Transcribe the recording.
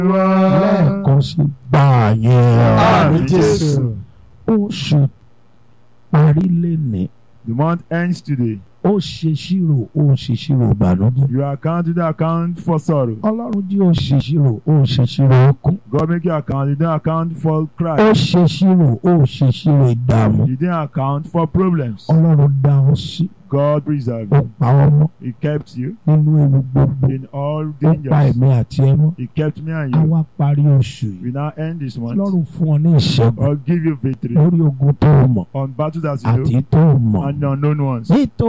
lẹ́ẹ̀kan sí gbà yẹn Àmín Jésù. oṣù parí lẹ́nìí The month ends today. ó ṣe ṣírò ó ṣe ṣírò ìbànújẹ́ You account to the account for sorrow. ọlọ́run jí ó ṣe ṣírò ó ṣe ṣírò ẹkún God make you account. You didn't account for ó cry. ṣe ṣírò ó ṣe ṣírò ìdààmú You didn't account for problems. ọlọ́run dá ọ sí God preserved ó you. pa ọmọ He kept you nínú ewu gbogbo in all ó pa dangers. ẹ̀mí àti ẹmọ He kept me and á you. wá parí oṣù yìí We now end this month. ọlọ́run fún ọ ní ìṣẹ́gun Or give you victory lórí ogun tó o mọ̀ on battles that you àti know tó o mọ̀ and the unknown ones. nítorí